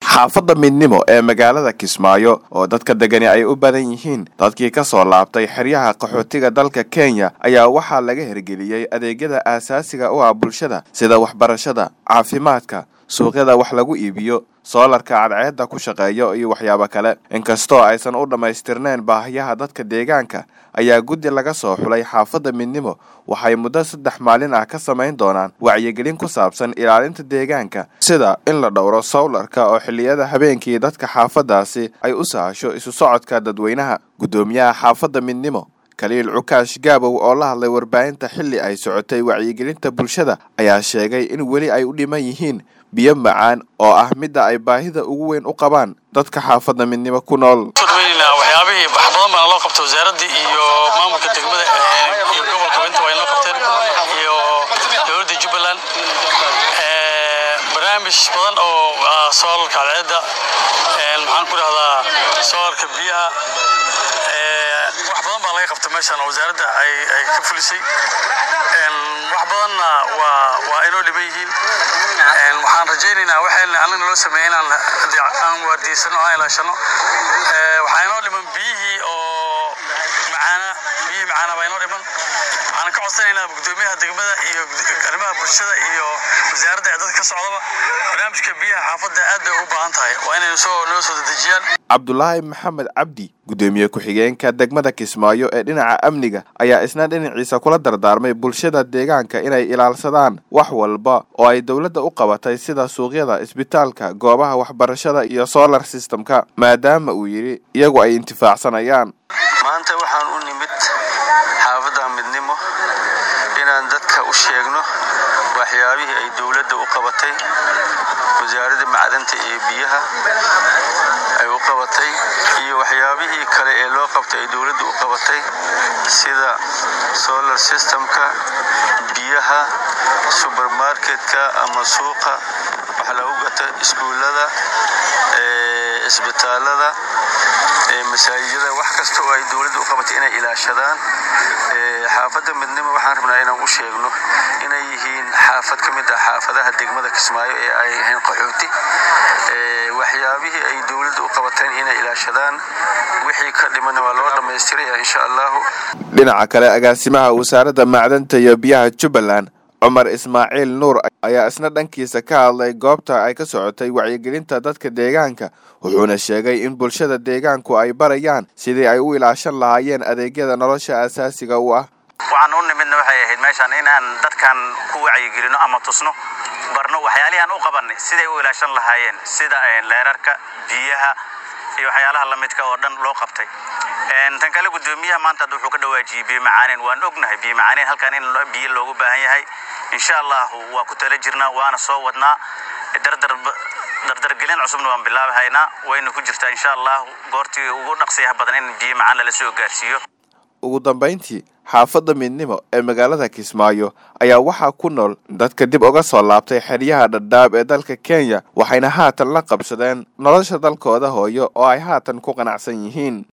xaafadda midnimo ee magaalada kismaayo oo dadka degani ay u badan yihiin dadkii ka soo laabtay xeryaha qaxootiga dalka kenya ayaa waxaa laga hirgeliyey adeegyada aasaasiga u ah bulshada sida waxbarashada caafimaadka suuqyada wax lagu iibiyo soolarka cadceedda ku shaqeeyo iyo waxyaabo kale inkastoo aysan u dhammaystirnayn baahiyaha dadka deegaanka ayaa guddi laga soo xulay xaafadda midnimo waxay muddo saddex maalin ah ka samayn doonaan wacyigelin ku saabsan ilaalinta deegaanka sida in la dhowro sowlarka oo xilliyada habeenkii dadka xaafaddaasi ay u sahasho isu socodka dadweynaha guddoomiyaha xaafadda midnimo kaliil cukaash gaabow oo la hadlay warbaahinta xilli ay socotay wacyigelinta bulshada ayaa sheegay in weli ay u dhiman yihiin biyo macaan oo ah midda ay baahida ugu weyn u qabaan dadka xaafadda midnimo ku nool waxyaabihii wax badan baana loo qabta wasaaradda iyo maamulka degmada iyo gobolka inta waa inoo qabteen iyo dowladda jubbaland barnaamij badan oo soolarka cadceedda maxaan ku dhahdaa soolarka biyaha wax badan baa laga qabta meeshan oo wasaaradda ay ka fulisay wax badanna waa waa inoo dhiban yihiin waxaan rajaynaynaa waxayna annaga naloo sameeyay inaan aan waardiysano aan ilaashano waxaa inoo dhiman biyihii oo macaana biyihii macaana baa inoo dhiman waxaan ka codsanaynaa guddoomiyaha degmada iyo arrimaha bulshada iyo wasaaradda dadka ka socdaba barnaamijka biyaha xaafadda aad bay ugu baahan tahay waa inay soo noo soo dedejiyaan cabdulaahi maxamed cabdi guddoomiye ku-xigeenka degmada kismaayo ee dhinaca amniga ayaa isna dhinaciisa kula dardaarmay bulshada deegaanka inay ilaalsadaan wax walba oo ay dowladda u qabatay sida suuqyada isbitaalka goobaha waxbarashada iyo solar systemka maadaama uu yidhi iyagu ay intifaacsanayaan maanta waxaan u nimid xaafadda midnimo inaan dadka u sheegno waxyaabihii ay dowladda u qabatay wasaaradda macdanta iyo biyaha ay u qabatay iyo waxyaabihii kale ee loo qabtay ay dowladda u qabatay sida solar systemka biyaha subermarketka ama suuqa wax lagu gato iskuullada isbitaalada masaajidada wax kasta oo ay dowladda u qabatay inay ilaashadaan xaafadda midnimo waxaan rabnaa inaan u sheegno inay yihiin xaafad ka mid ah xaafadaha degmada kismaayo ee ay ahayn qaxooti waxyaabihii ay dowladda u qabateen inay ilaashadaan wixii ka dhimana waa loo dhammaystiraya insha allahu dhinaca kale agaasimaha wasaaradda macdanta iyo biyaha jubbaland cumar ismaaciil nuur ayaa isna dhankiisa ka hadlay goobta ay ka socotay wacyigelinta dadka deegaanka wuxuuna sheegay in bulshada deegaanku ay barayaan sidii ay u ilaashan lahaayeen adeegyada nolosha aasaasiga u ah waxaan u nimidna waxay ahayd meeshaan inaan dadkan ku wacyigelino ama tusno barno waxyaalihaan u qabanay siday u ilaashan lahaayeen sida leerarka biyaha iyo waxyaalaha lamidka oo dhan loo qabtay tan kale guddoomiyaha maanta hadda wuxuu ka dhawaajiyey biyo macaaneen waan ognahay biyo macaaneen halkan in biyo loogu baahan yahay insha allahu waa ku tala jirnaa waana soo wadnaa dardar dardargelin cusubna waan bilaabi haynaa wayna ku jirtaa insha allahu goortii ugu dhaqsiyaha badan in biyo macaan lala soo gaarsiiyo ugu dambayntii xaafadda midnimo ee magaalada kismaayo ayaa waxaa ku nool dadka dib uga soo laabtay xeryaha dhadhaab ee dalka kenya waxayna haatan la qabsadeen nolosha dalkooda hooyo oo ay haatan ku qanacsan yihiin